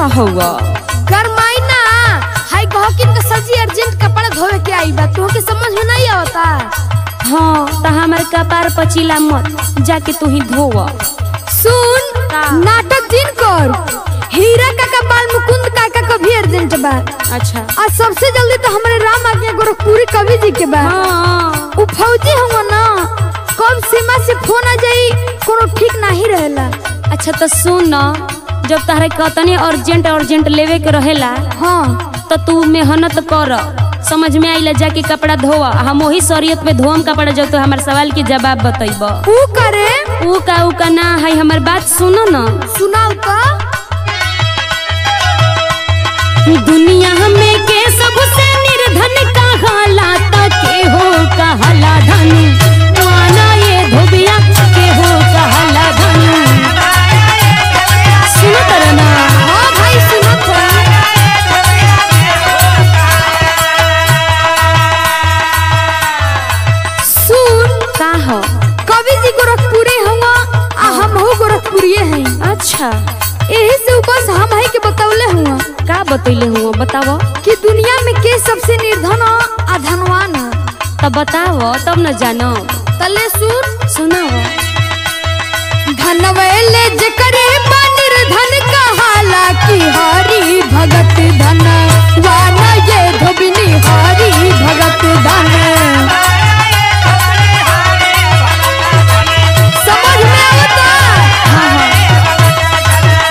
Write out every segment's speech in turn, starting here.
का हुआ गरमाई ना हाय गहकिन के सजी अर्जेंट कपड़ा धोवे के आई बा तोहके समझ में नहीं आवता हाँ तो हमारे कपार पचीला मत जाके तू ही धोवा सुन का? नाटक दिन कर हीरा काका बाल मुकुंद काका का भी अर्जेंट बा अच्छा आज सबसे जल्दी तो हमारे राम आज्ञा गोरखपुरी कवि जी के बा हाँ उ फौजी हुआ ना कब सीमा से फोन आ जाई कोनो ठीक नहीं रहेला अच्छा तो सुन न जब तहरे कतने अर्जेंट अर्जेंट लेवे के रहेला हाँ तो तू मेहनत कर समझ में आइला जाके कपड़ा धोवा हम वही शरीयत पे धोम कपड़ा जब तो हमारे सवाल के जवाब बतैब उ करे ऊ का ऊ का ना है हमार बात सुनो न सुनाऊ तो दुनिया में के सबसे निर्धन कहाला त के हो कहाला धन वाना ये धोबिया के हो कहाला धन सुनो तर ना हाँ भाई सुनो तो सुन का हो कवि जी गोरखपुरी हुआ आ हम हो गोरखपुरिये हैं अच्छा यही से ऊपर हम है के बतौले हुआ का बतैले हुआ बताव कि दुनिया में के सबसे निर्धन हो आ धनवान हो तब बताव तब न जानो तले सुन सुनाव धनवेले जकरे बा निर्धन कहाला की हरी भगत धन वाना ये धोबिनी हरी भगत धन समझ में आवता हाँ हाँ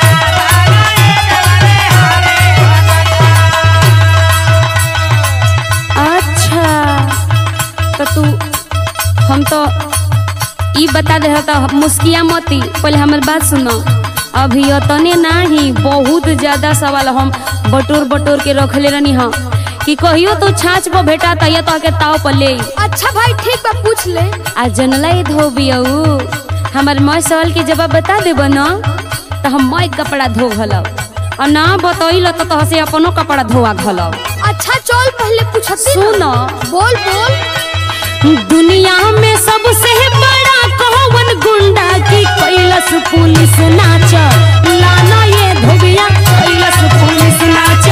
अच्छा तो तू हम तो ई बता दे तो मुस्किया मती पहले हमार बात सुनो अभी अतने नाही बहुत ज्यादा सवाल हम बटोर बटोर के रखले रहनी हम कि कहियो तो छाछ पर भेटा तैया तो के ताव पर ले अच्छा भाई ठीक बा पूछ ले आ जनला ये धोबियऊ हमार मैं सवाल के जवाब बता देब न तो हम मैं कपड़ा धो घलब और ना बतैल तो तोह से अपनो कपड़ा धोआ घलब अच्छा चल पहले पूछती सुन बोल बोल दुनिया में सबसे बड़ा कौन गुंडा की कैलस पुलिस नाच लाना ये धोबिया कैलस पुलिस नाच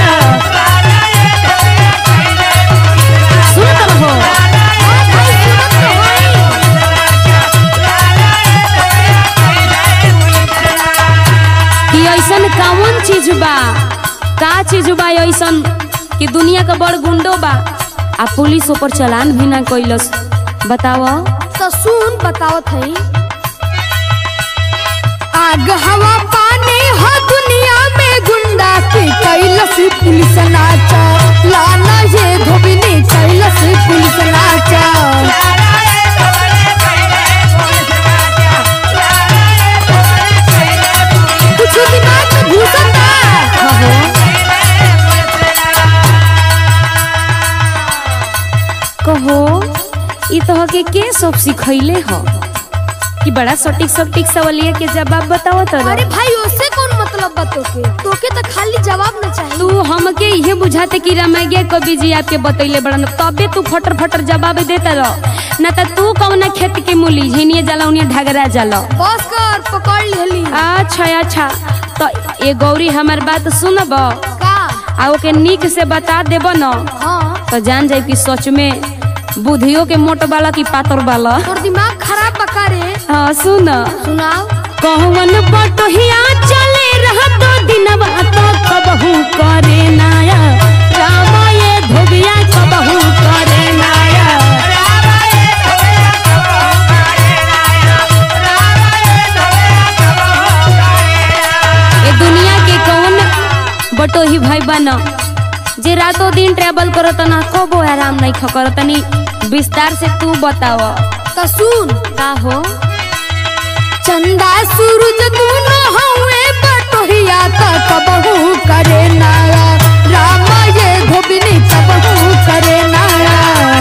सुन तो हो हाँ भाई सुनत तो हई। कि ऐसन कौन चीज बा का चीज बा ऐसन कि दुनिया का बड़ गुंडो बा आ पुलिस ऊपर चलान भी ना कैलस बताव तो सुन बतावत है आग हवा पानी हो दुनिया में गुंडा की कैलस पुलिस नाचा लाना ये धोबिनी कैलस पुलिस नाचा कुछ दिमाग में घुसत बा। कहो ई तो के के सब सिखैले हो कि बड़ा सटीक सटीक सवालिया के जवाब बताओ तो अरे भाई उससे कौन मतलब बा तोके तोके तो खाली जवाब न चाहिए तू हमके इहे बुझाते कि रामायण कवि जी आपके बतैले बड़न तबे तू फटर फटर जवाब देता रह ना तो तू कौन खेत के मूली झिनिए जाला उन्हें ढगरा जाला बस कर पकड़ लेली अच्छा अच्छा तो ये गौरी हमार बात सुनब का आ ओके निक से बता देब न हाँ तो जान जाए कि सच में बुधियो के मोट वाला की पातर वाला तोर दिमाग खराब बका रे हाँ सुन सुनाओ कहवन बटोहिया चले रह तो दिनवा तो कबहू करे नाया रामा ये धोबिया कबहू करे नाया ये दुनिया के कौन बटोही भाई बना जे रातों दिन ट्रेवल करत ना कबो आराम नहीं खकर तनी विस्तार से तू बताव तो सुन का हो चंदा सूरज दूनो हवे बटोहिया का कबहू करे नाया रामा ये धोबिनी कबहू करे नाया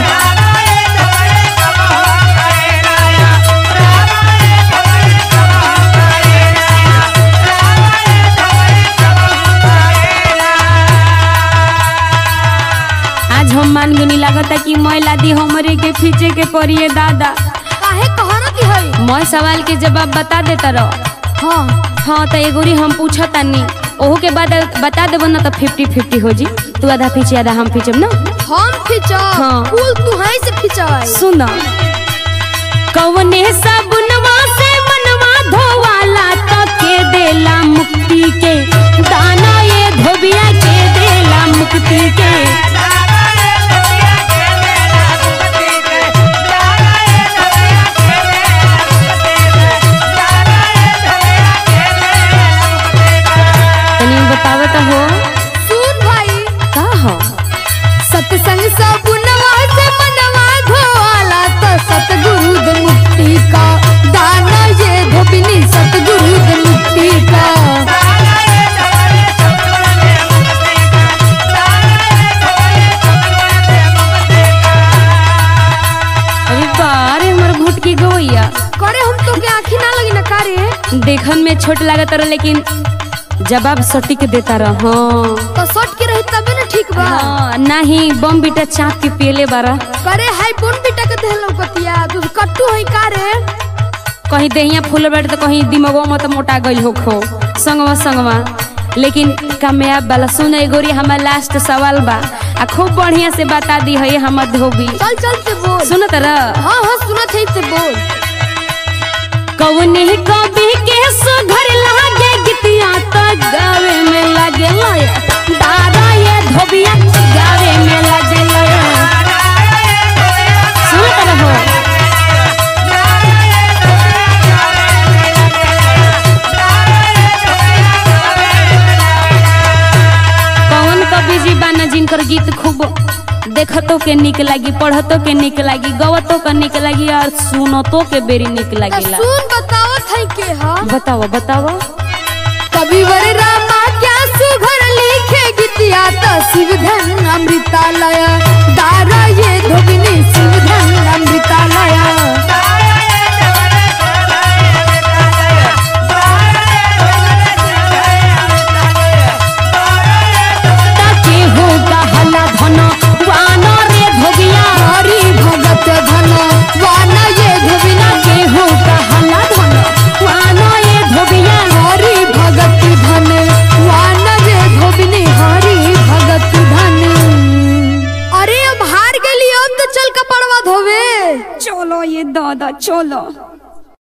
आज हम मान गनी लागता कि मैला दी हमरे के खींचे के पड़िए दादा काहे कहरत है मैं सवाल के जवाब बता देता रह हाँ हाँ तो एगोरी हम पूछतानी ओहो के बाद बता देबो ना तो फिफ्टी फिफ्टी हो जी तू आधा पीछे आधा हम पीछे ना हम खिंचब हाँ। फूल तू है से खिंचाई सुन कवने साबुनवा से मनवा धोवाला तो के देला मुक्ति के दाना ये धोबिया के देला मुक्ति के तनी बतावत हो सुन भाई का हो सत्संग सबुनवा से मनवा धोवाला तो सतगुरु द मुक्ति का दाना ये धोबिनी सतगुरु द मुक्ति का अरे बारे हमर घुट की गवैया करे हम तो के आँखी ना लगी ना कारे देखन में छोट लागत रह लेकिन जवाब सटीक देता रह हाँ तो सट के रही तबे ना ठीक बा हाँ, नाही बम बीटा चाप के पियले बारा करे हाय बोन बेटा के देहलो कतिया तू कट्टू है कारे कहीं देहिया फूल बैठ तो कहीं दिमागो मत मोटा गई हो खो संगवा संगवा लेकिन कामयाब वाला सुन गोरी हमार लास्ट सवाल बा आ खूब बढ़िया से बता दी है हमर धोबी चल चल से बोल सुन तरह हाँ हाँ सुनत है से बोल कवने कवि के सुघर लागे गीतिया तो गावे में लागे लया दादा ये धोबिया गावे में लागे लया सुन तरह हो कौन कवि जी बाना जिनकर गीत खूब देखतो के निक लागी पढ़तो के निक लागी गवतो के निक लागी और सुनतो के बेरी निक तो लागेला सुन बतावत है के हा बताओ बताओ कविवर रामा क्या सुघर लिखे गीतिया तो शिवधन अमृतालय दारा ये धोबिनी शिवधन अमृतालय ताके हो गहला धन वाना रे भोगिया हरि भगत धन वाना ये धोबिना ताके हो गहला धन वाना ये भोगिया हरि भगत धन वाना ये धोबिनी हरि भगत धन अरे अब हार गेली अब तो चल कपड़वा धोवे चलो ये दादा चलो